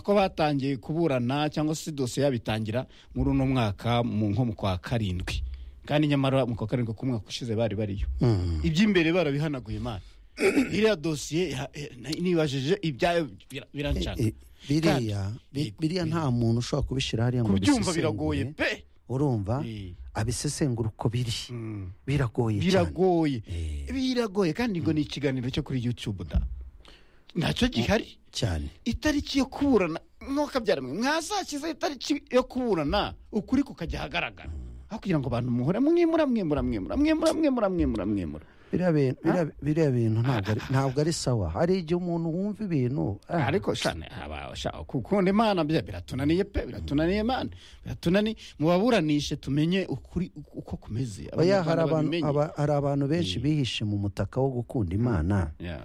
ko batangiye kuburana cyangwa se dosiye yabitangira muri uno mwaka mu nko mu kwa karindwi kandi nyamara mu kwa karindwi k'umwaka ushize bari bariyo iby'imbere barabihanaguye imana iriya dosiye ya- eh, na- nibajije ibyayo bira- birancana Eh, eh, biriya bi- Kandi- biriya nta muntu ushobora kubishyira hariya ngo kubyumva abisesengure. biragoye pe urumva Eh. abisesengura uko biri Mm. biragoye cyane biragoye Eh. biragoye kandi ngo ni ikiganiro cyo kuri youtube da ntacyo gihari cyane itariki yo kuburana mwe mwazakiza itariki yo kuburana ukuri kukajya ahagaragara aho kugira ngo abantu muhore mwimura mwimura mwimura mwimura mwimura mwimura mwimura biriya bintu- biriya- biriya bintu ntabwo ari- ntabwo ari sawa hari igihe umuntu wumva ibintu ah, ariko shane haba- sha- gukunda imana bya- biratunaniye pe biratunaniye imana biratunaniye mubaburanishe tumenye ukuri uko kumeze oya, hari Abanyarwanda abantu- babimenye. aba- hari abantu benshi bihishe mu mutaka wo gukunda imana Yeah.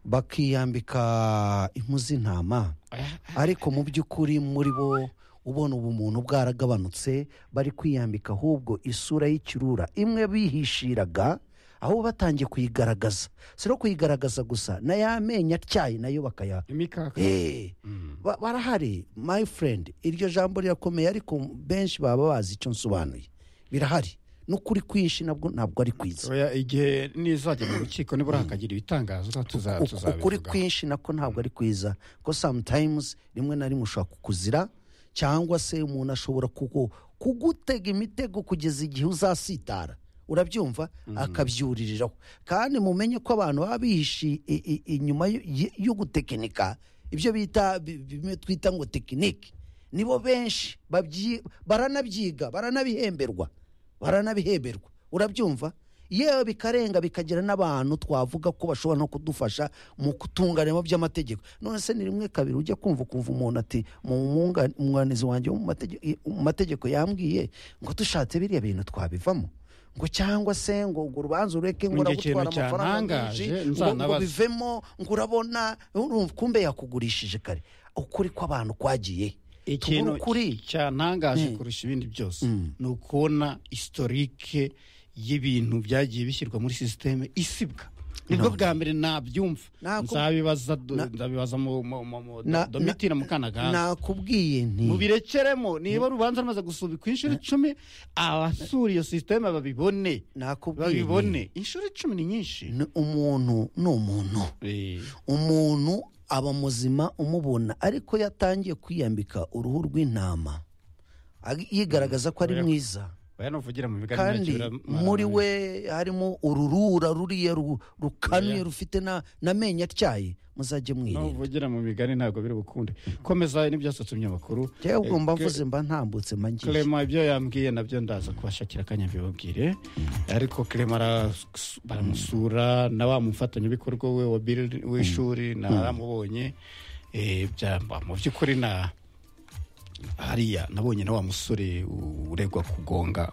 bakiyambika impu z'intama Oya, ariko mu by'ukuri muri bo ubona ubumuntu bwaragabanutse bari kwiyambika ahubwo isura y'ikirura imwe bihishiraga aho batangiye kuyigaragaza si no kuyigaragaza gusa na ya menyo atyaye nayo bakaya imikaka Eh, ba- barahari my friend iryo jambo rirakomeye ariko benshi baba bazi icyo nsobanuye birahari n'ukuri kwinshi nabwo ntabwo ari kwiza Oya, igihe nizajya mu rukiko nibura hakagira ibitangazo tuza- Uku- ukuri tuzabivugaho kwinshi nako ntabwo ari kwiza ko sometimes rimwe na rimwe ushobora kukuzira cyangwa se umuntu ashobora kugu- kugutega imitego kugeza igihe uzasitara urabyumva akabyuririraho kandi mumenye ko abantu baba bihishe i- i- inyuma yo- y- yo gutekinika ibyo bita bi- bimwe twita ngo tekinike nibo benshi babyi- baranabyiga baranabihemberwa baranabihemberwa urabyumva yewe bikarenga bikagira n'abantu twavuga ko bashobora no kudufasha mu kutunganiramo by'amategeko none se ni rimwe kabiri ujya kumva ukumva umuntu ati mu mwunga- umwunganizi wanjye wo mu matege- i- mu mategeko yambwiye ngo dushatse biriya bintu twabivamo ngo cyangwa se ngo urwo rubanza ureke ngo Ngo igihe uragutwara ikintu amafaranga menshi cyantangaje, ngo- ngo nzanabaza. bivemo ngo urabona urumva kumbe yakugurishije kare ukuri kw'abantu kwagiye ikintu Tubure ukuri cyantangaje kurusha ibindi byose ni ukubona historike y'ibintu byagiye bishyirwa muri sisiteme isibwa nibwo bwa mbere nabyumva Ntabwo- nzabibaza do- nzabibaza mu- mu- mu- mu- Na- domitira mukanagana nakubwiye nti mubirekeremo niba urubanza rumaze gusubikwa inshuro icumi abasura iyo sisiteme babibone nakubwiye nti babibone inshuro icumi ni nyinshi ni umuntu ni umuntu Eh, umuntu aba muzima umubona ariko yatangiye kwiyambika uruhu rw'intama ag- yigaragaza ko ari mwiza oya nuvugira mu biganiro kandi bira- muri we harimo ururura ruriya ru- Oya. rukanuye rufite na- n'amenyo atyaye muzajye mwirinda nuvugira mu migani ntabwo biri bukunde komeza n'ibyasatumye amakuru njyewe ubwo mba Eh, mvuze mba ntambutse mba ngiye clement ibyo yambwiye nabyo ndaza kubashakira akanya mbibabwire ariko clement aras- baramusura na wa mufatanyabikorwa we wa Bill w'ishuri naramubonye Eh, byamba mu by'ukuri na hariya nabonye na wa musore uregwa kugonga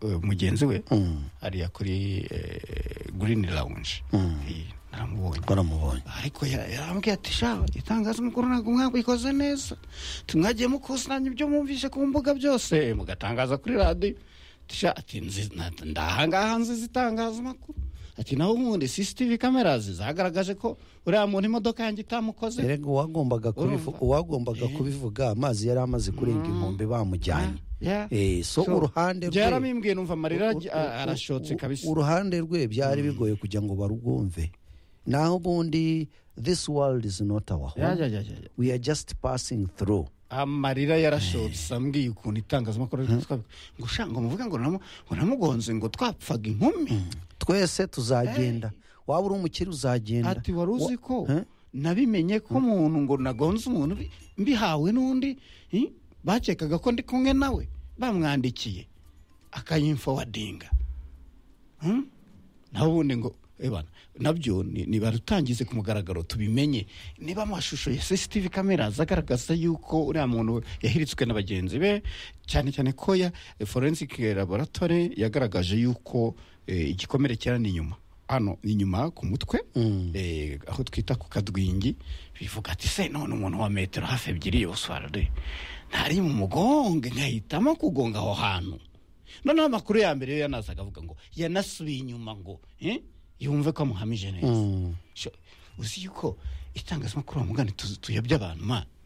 eh, mugenzi we hariya kuri eh, green lounge Eh, naramubonye baramubonye ariko ya- yarambwiye ati shawe itangazamakuru ntabwo mwabikoze neza tumwagiye mukusanya ibyo mwumvise ku mbuga byose mugatangaza kuri radiyo Ati sha, ati nzi- na- ndahangaha nziza itangazamakuru ati naho ubundi sisitivi kamerazi zagaragaje ko uriya muntu imodoka yanjye itamukoze erega uwagombaga kubivuga uwagombaga kubivuga amazi yari amaze kurenga inkombe bamujyanye Yeah. Eh, so So, uruhande rwe byaramimbwiye numva amarira u- aj- u- a- arashotse u- kabisa uruhande rwe byari bigoye kugira ngo barubwumve naho ubundi this world is not our Ya, home ya, ya, ya, ya. we are just passing through amarira yarashotse ambwiye ukuntu itangazamakuru ariko twabikora. ngo sha ngo muvuga ngo namu- ngo namugonze ngo twapfaga inkumi twese tuzagenda waba uri umukire uzagenda ati wari uzi ko Wa- Eh? nabimenye ko umuntu ngo nagonze umuntu bi- mbihawe n'undi eh, bakekaga ko ndi kumwe nawe bamwandikiye akayimfowadinga Hmm? naho ubundi ngo ebana nabyo ni- nibarutangize ku mugaragaro tubimenye niba amashusho ya sisitivi kamera agaragaza yuko uriya muntu yahiritswe na bagenzi be cyane cyane ko ya forensic laboratory yagaragaje yuko eh, igikomere cyera ni inyuma hano ni inyuma ku mutwe eh, aho twita ku kadwingi bivuga ati se none umuntu wa metero hafi ebyiri yoswarade ntari mu mugongo nkahitamo kugonga aho hantu noneho amakuru ya mbere yo yanazaga avuga ngo yanasubiye inyuma ngo eh, yumve ko amuhamije neza Sho, uzi yuko itangazamakuru wa mugani tuyobye abantu mana